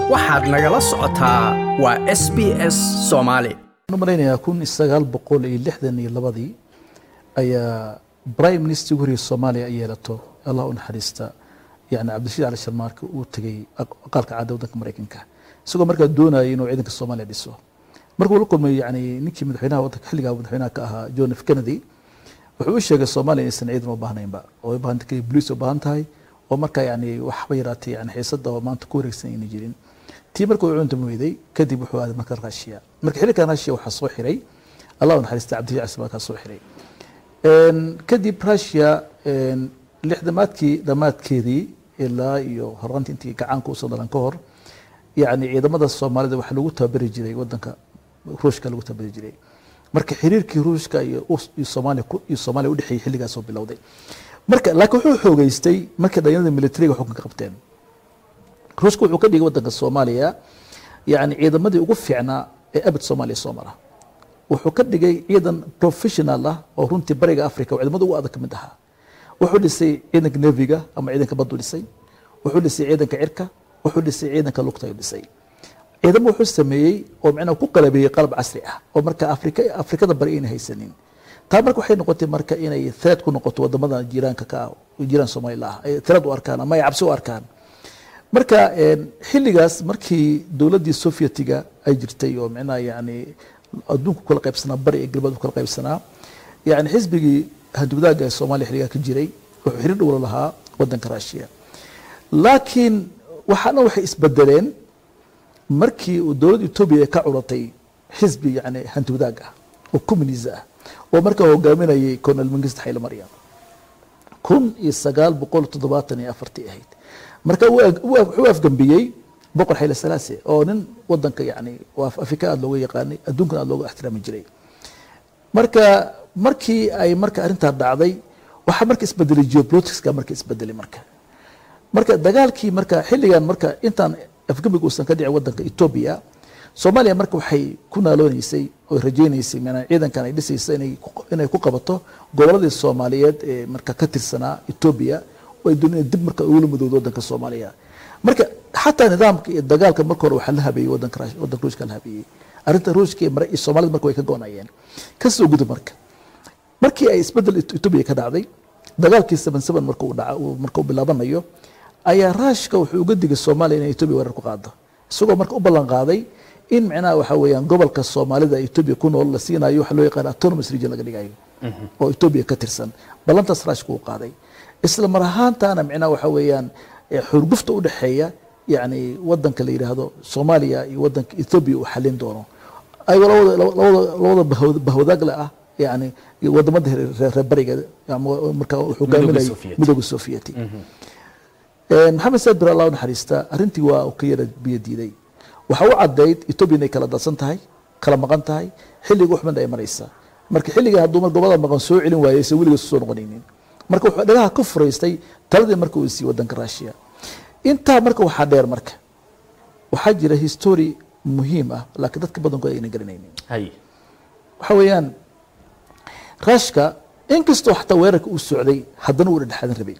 waxaad nagala socotaa waa s b s soomaali waxaan u malaynayaa kun sagaal boqol iyo lixdan iyo labadii ayaa prime minister ugu horreeyay soomaaliya ay yeelato allah u naxariista yani cabdirashiid cali sharmaarka uu tegey aqalka caada waddanka maraykanka isagoo markaa doonayay inuu ciidanka soomaaliya dhiso markuu la kulmay yani ninkii madaxweynaha waddanka xilligaa madaxweynaha ka ahaa john f kennedy wuxuu u sheegay soomaaliya inaysan ciidan u baahnaynba oo ay baahan tahay boliis u baahan tahay oo markaa yani waxba yaraatay yani xiisada oo maanta ku wareegsan ayna jirin tii marka uu cunta weyday kadib wuxuu aaday marka raashiya marka xilligan raashiya waxaa soo xiray allah u naxariista cabdirashiid cali sharmaarkaa soo xiray kadib rusia lixdamaadkii dhammaadkeedii ilaa iyo horaantii intii gacaanka usoo dhalan ka hor yani ciidamada soomaalida waxaa lagu tababari jiray wadanka ruushka lagu tababari jiray marka xiriirkii ruushka iyo soomaaliya iyo soomaaliya udhexeeyey xilligaasoo bilowday marka laakiin wuxuu xoogeystay markay dhalinyarada militariga xukunka qabteen ruushka wuxuu ka dhigay wadanka soomaaliya yani ciidamadii ugu fiicnaa ee abid soomaaliya soo mara wuxuu ka dhigay ciidan professional ah oo runtii bariga africa oo ciidamada ugu adag ka mid ahaa wuxuu dhisay ciidanka neviga ama ciidanka baddu dhisay wuxuu dhisay ciidanka cirka wuxuu dhisay ciidanka lugta ayuu dhisay ciidamo wuxuu sameeyey oo micnaha ku qalabeeyey qalab casri ah oo marka afrika afrikada bari ayna haysanin taa marka waxay noqotay marka inay threat ku noqoto wadamada jiiraanka ka ah jiiraan soomaalila ah ay threat u arkaan ama ay cabsi u arkaan marka xilligaas markii dowladdii sovietiga ay jirtay oo micnaha yani adduunku kala qaybsanaa bari ee galbeed kala qaybsanaa yani xisbigii handugdaaga ee soomaaliya xilligaa ka jiray wuxuu xiriir dhowla lahaa wadanka rusia laakiin waxaana waxay isbedeleen markii uu dowladda etoobiya ay ka curatay xisbi yani handugdaag ah oo communis ah oo markaa hogaaminayay colonel mangist xayle maryam kun iyo sagaal boqol toddobaatan iyo afartii ahayd marka wuxuu afgambiyey boqor xayle salaase oo nin wadanka yani afrika aada looga yaqaanay adduunkana aada looga ixtiraami jiray marka markii ay marka arrintaa dhacday waxaa marka isbedelay geopoliticska marka isbedelay marka marka dagaalkii marka xilligan marka intaan afgambiga uusan ka dhicin wadanka etoobiya soomaaliya marka waxay ku naalooneysay oo rajayneysay maanaa ciidankan ay dhisaysa inay inay ku qabato goboladii soomaaliyeed ee marka ka tirsanaa etoobiya oo ay doonayeen dib marka ugula midowda wadanka soomaaliya marka xataa nidaamka iyo dagaalka marka hore waxaa la habeeyey wadanka wadanka ruushka la habeeyey arrinta ruushka iyo soomaalida marka way ka goonayeen kasoo gudub marka markii ay isbedel etoobiya ka dhacday dagaalkii seven seven marka uu dhaca marka uu bilaabanayo ayaa raashka wuxuu uga digay soomaaliya inay etoobiya weerar ku qaado isagoo marka u ballan qaaday in micnaha waxaa weeyaan gobolka soomaalida etoobiya ku nool la siinayo waxa loo yaqaan autonomous region laga dhigayo oo etoobiya ka tirsan ballantaas raashka uu qaaday isla mar ahaantaana micnaha waxaa weeyaan xurgufta u dhexeeya yani wadanka la yidhaahdo soomaaliya iyo wadanka ethoobia uu xalin doono ayagoo labada bahwadaagle ah yani wadamada reer bariga marka hogaaminayo midooda sovieti maxamed saad bir allah naxariista arrintii waa ka yara biyo diiday waxaa u cadayd ethoobia inay kala dadsan tahay kala maqan tahay xilliga uxmad ay maraysa marka xilliga hadduu mar gobada maqan soo celin waayey se weliga soo noqonaynin marka wuxuu dhagaha ka furaystay taladii marka uu siiyey wadanka russia intaa marka waxaa dheer marka waxaa jira history muhiim ah laakiin dadka badankood ayna garanaynin waxaa weeyaan rushka inkastoo xataa weerarka uu socday haddana uu dhexdhexaadan rabay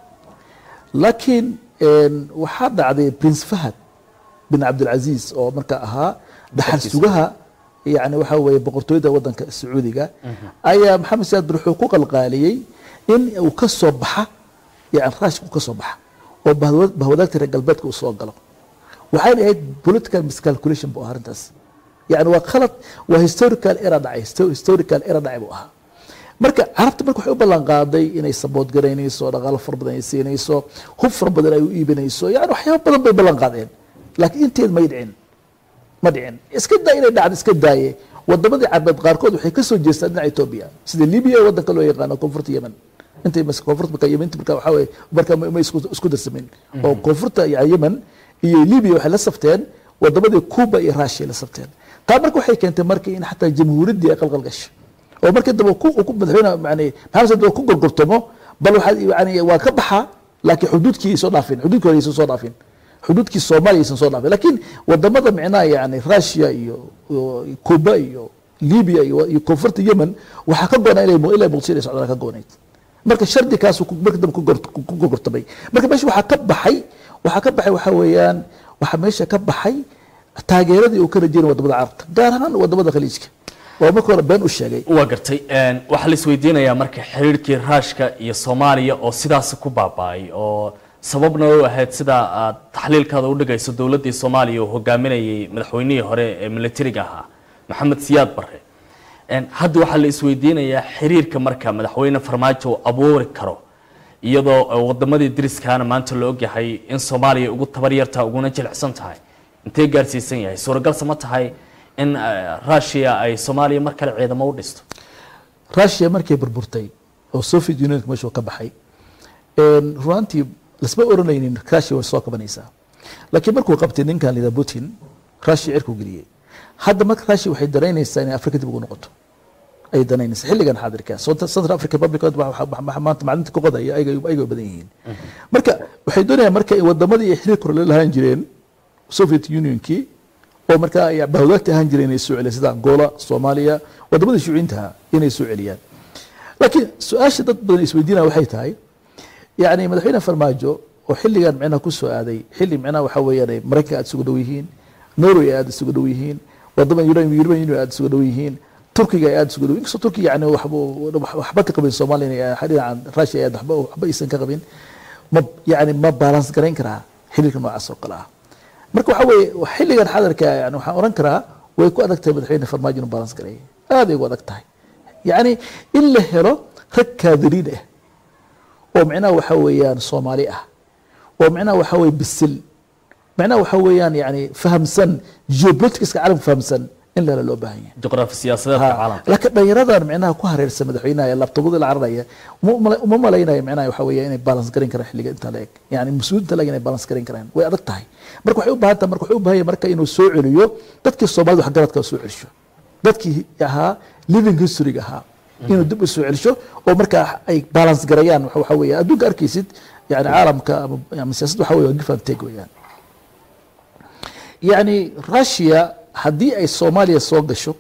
laakiin waxaa dhacday prince fahad bin cabdilcaziz oo marka ahaa dhaxal sugaha yani waxaa weeye boqortooyada wadanka sacuudiga ayaa maxamed saad bir wuxuu ku qalqaaliyey in uu ka soo baxa yani raashka uu ka soo baxa oo bahwadaagta reer galbeedka uu soo galo waxayna ahayd political miscalculation bu ahaa arrintaas yani waa khalad waa historical era dhacay historical era dhacay buu ahaa marka carabta marka waxay u ballan qaaday inay sabood garaynayso dhaqaalo fara badan ay siinayso hub fara badan ay u iibinayso yani waxyaaba badan bay ballan qaadeen laakiin inteed may dhicin ma dhicin iska daa inay dhacdo iska daaye wadamadii carbeed qaarkood waxay kasoo jeestaan dhinaca etoobiya sida libiya ee wadanka loo yaqaano koonfurta yemen intay koonfurta marka yemen marka waxaa weye marka ma isku darsamin oo koonfurta yemen iyo libiya waxay la safteen wadamadii cuba iyo russia la safteen taa marka waxay keentay marka in xataa jamhuuriyaddii ay qalqal gasho oo markii dambe madaxweyne yani maxamed saad ku gorgortamo bal waxaa yani waa ka baxa laakiin xuduudkii ay soo dhaafin xuduudkii hore aysan soo dhaafin xuduudkii soomaaliya aysan soo dhaafin laakiin wadamada micnaha yani russia iyo cuba iyo libya iyo koonfurta yemen waxaa ka goonaa ilaa muqdisho inay socdaan ka goonayd marka shardi kaas marka dambe ku gorgortamay marka meesha waxaa ka baxay waxaa ka baxay waxaa weeyaan waxaa meesha ka baxay taageeradii uu ka rajeynay wadamada carabta gaar ahaan wadamada khaliijka oo marka hore been u sheegay waa gartay Een, waxaa la isweydiinayaa marka xiriirkii raashka iyo soomaaliya oo sidaas ku baaba'ay oo sababna u ahayd sida aad taxliilkaada u dhigayso dowladdii soomaaliya oo hogaaminayay madaxweynihii hore ee militariga ahaa maxamed siyaad barre Een, hadda waxaa la isweydiinayaa xiriirka marka madaxweyne farmaajo uu abuuri karo iyadoo eh, wadamadii deriskaana maanta la ogyahay in soomaaliya ugu tabar yartaa uguna jilicsan tahay intee gaarsiisan yahay suuragalse ma tahay in eh, russia ay soomaaliya mar kale ciidamo u dhisto russia markay burburtay oo soviet unionka meesha uu ka baxay een, runaantii lasma oranaynin russia way soo kabanaysaa laakiin markuu qabtay ninkan lida putin russia cirkuu geliyey hadda marka russia waxay danaynaysaa inay afrika dib ugu noqoto ay danaynaysaa xilligan xaadirka South- central african republic waxa- waxa- waxa maanta maclinta ka qodaya ayaga ayaga badan yihiin marka waxay doonayaan marka in wadamadii ay xiriir kore la lahaan jireen soviet unionkii oo markaa ay bahwadaagta ahaan jireen inay soo celiyaan sida angola soomaaliya wadamadii shucuintaha inay soo celiyaan laakiin su-aasha dad badan isweydiinaya waxay tahay yani madaxweyne farmaajo oo xilligan micnaha ku soo aaday xilli micnaha waxa weeyaan ay maraykanka aad isugu dhow yihiin norway ay aad isugu dhow yihiin wadama Euro- european union aad isugu dhow yihiin turkiga ay aad isugu dhow inkastoo turkiga yani waxba waxba ka qabin soomaaliya inay dhinacan russia ay aad waxba waxba aysan ka qabin ma yani ma balance garayn karaa xiriirka noocaas oo kale ah marka waxa weeye xilligan xadarka yani waxaan oran karaa way ku adag tahay madaxweyne farmaajo inuu balance gareeyo aad ay ugu adag tahay yani in la helo rag kaadiriin ah oo micnaha waxa weeyaan soomaali ah oo micnaha waxa weeye bisil micnaha waxa weeyaan yani fahamsan geopoliticska caalamka fahamsan in lala loo baahan yahay juqraafi siyaasadeedka caalamka laakiin dhalinyaradan micnaha ku hareersan madaxweynaha ee labtobada la cararaya uma mala- uma malaynayo micnaha waxa weeye inay balance garan karaan xilliga inta la eg yani mas-uuliinta la eg inay balance garan karaan way adag tahay marka waxay u baahan tahay marka waxay u baahan yahay marka inuu soo celiyo dadkii soomaalida waxgaradka soo celisho dadkii ahaa living historyga ahaa inuu dib u soo celisho oo markaa ay balance garayaan waxa waxa weeye adduunka arkaysid yani caalamka ama ama siyaasadda waxa weeye waa give and take weeyaan yani russia haddii ay soomaaliya soo gasho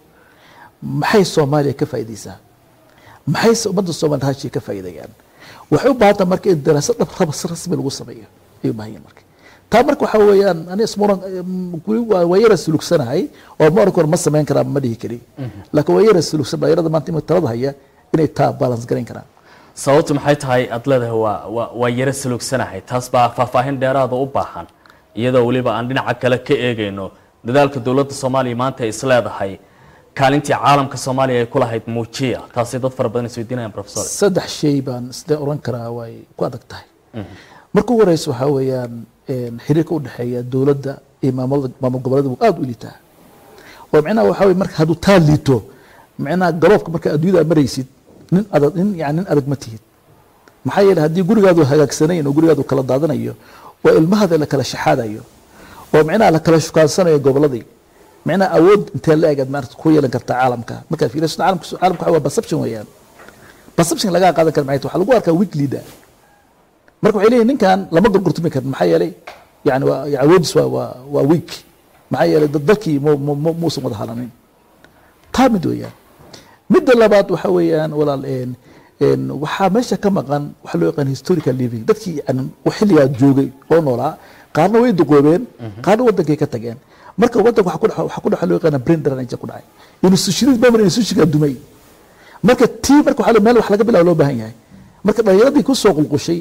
maxay soomaaliya ka faa'iidaysaa maxay se ummadda soomaaliya russia ka faa'iidayaan waxay u baahan tahay marka in daraasad dhab raba si rasmi lagu sameeyo ayay u baahan yihin marka taa marka waxaa weeyaan ani ismuran weli waa waa yara sulugsanahay oo ma oran karo ma samayn karaa ma dhihi kari laakiin waa yara sulugsan dhalinyarada maanta imika talada haya inay taa balance garayn karaan sababtu maxay tahay aad leedahay waa waa waa yaro salugsanahay taas baa faahfaahin dheeraada u baahan iyadoo weliba aan dhinaca kale ka eegayno dadaalka dowladda soomaaliya maanta ay is leedahay kaalintii caalamka soomaaliya ay ku lahayd muujiya taasay dad fara badan isweydiinayaan professor saddex shay baan sidee oran karaa way ku adag tahay marka ugu horeysa waxaa weeyaan een, xiriirka u dhexeeya dowladda iyo maamulada maamul goboleeda wuu aad u liitaa oo micnaha waxaa weye marka hadduu taa liito micnaha galoofka marka adduunyada maraysid nin adag nin yani nin adag ma tihid maxaa yeelay haddii gurigaadu hagaagsanayn oo gurigaadu kala daadanayo oo ilmahada la kala shaxaadayo oo micnaha la kala shukaansanayo goboladii micnaha awood intee la egaad maarata ku yeelan kartaa caalamka markaad fiiriso caalamka caalamka waxa waa perception weeyaan perception lagaa qaadan kara maxay tahay? waxaa lagu arkaa weak leader marka waxay leeyihin ninkan lama gorgortami karin maxaa yeelay yani waa ya- awoodis waa waa waa weak maxaa yeelay dad dalkii mu- mu- mu- muusan wada halanin taa mid weeyaan midda labaad waxa weeyaan walaal een een waxaa meesha ka maqan waxa loo yaqaan historical living dadkii yani xilligaa joogay oo noolaa qaarna way duqoobeen qaarna wadankay ka tageen marka wadanka waxa ku dhex waxa ku dhex loo yaqaan brain drainage ku dhacay institutionist memory institutionka dumay marka tii marka waxa la- meel wax laga bilaabo loo baahan yahay marka dhalinyaradii ku soo qulqushay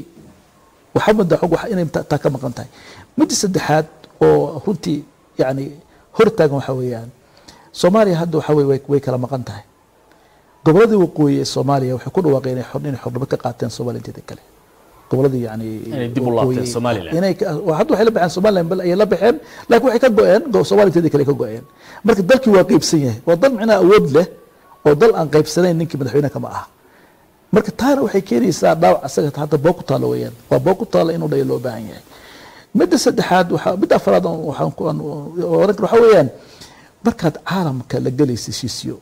waxaa mudda xog wax inay ta- taa ka maqan tahay midda saddexaad oo runtii yani hortaagan waxa weeyaan soomaaliya hadda waxa weye way- way kala maqan tahay goboladii waqooyi ee soomaaliya waxay ku dhawaaqeen inay xor- inay xornimo ka qaateen soomaaliya inteeda kale goboladii yani Inay dib u laabteen waqooyi- Somaliland. inay ka- oo hadda waxay la baxeen somaliland bal ayay la baxeen laakiin waxay ka go-een go- soomaaliya inteeda kale ka go-een marka dalkii waa qeybsan yahay waa dal micnaha awood leh oo dal aan qeybsanayn ninkii madaxweyne kama aha marka taana waxay keenaysaa dhaawac asaga hadda boo ku taalo weeyaan waa boo ku taalo inuu dhayo loo baahan yahay midda saddexaad waxaa midda afraad aan- waxaan ku- aan oran karo waxaa weeyaan markaad caalamka la gelaysa heshiisyo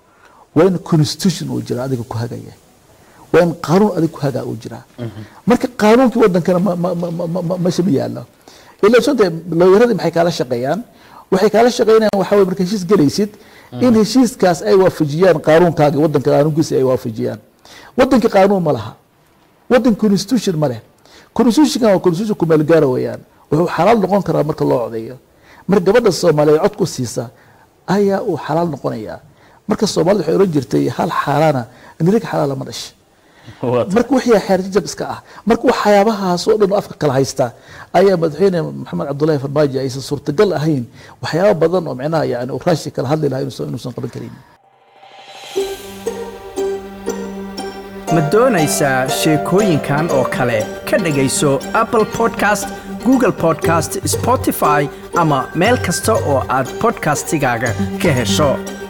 waa in constitution uu jira adiga ku hagaya waa in qaanuun adiga ku hagaa uu jiraa marka qaanuunkii wadankana ma- ma- ma- ma- ma- meesha ma yaalo ila sonta looyaradii maxay kaala shaqeeyaan waxay kaala shaqeynayaan waxaa weye marka heshiis gelaysid in heshiiskaas ay waafajiyaan qaanuunkaagi wadanka qaanuunkiisa ay waafajiyaan wadankii qaanuun ma laha wadan constitution ma leh constitutionkan waa constitution kumeel gaara weeyaan wuxuu xalaal noqon karaa marka loo codeeyo marka gabadha soomaaliyeed cod ku siisa ayaa uu xalaal noqonayaa marka soomaalida waxay oran jirtay hal xaalaana nirig xalaala ma dhasha Waa tahay. marka wixii xeerjajab iska ah marka waxyaabahaas oo dhan oo afka kala haysta ayaa madaxweyne maxamed cabdullaahi farmaajo aysan suurtagal ahayn waxyaaba badan oo micnaha yani uu raashi kala hadli lahaa inuusan inuusan qaban karin ma doonaysaa sheekooyinkan oo kale ka dhegayso apple podcast google podcast spotify ama meel kasta oo aad podcastigaaga ka hesho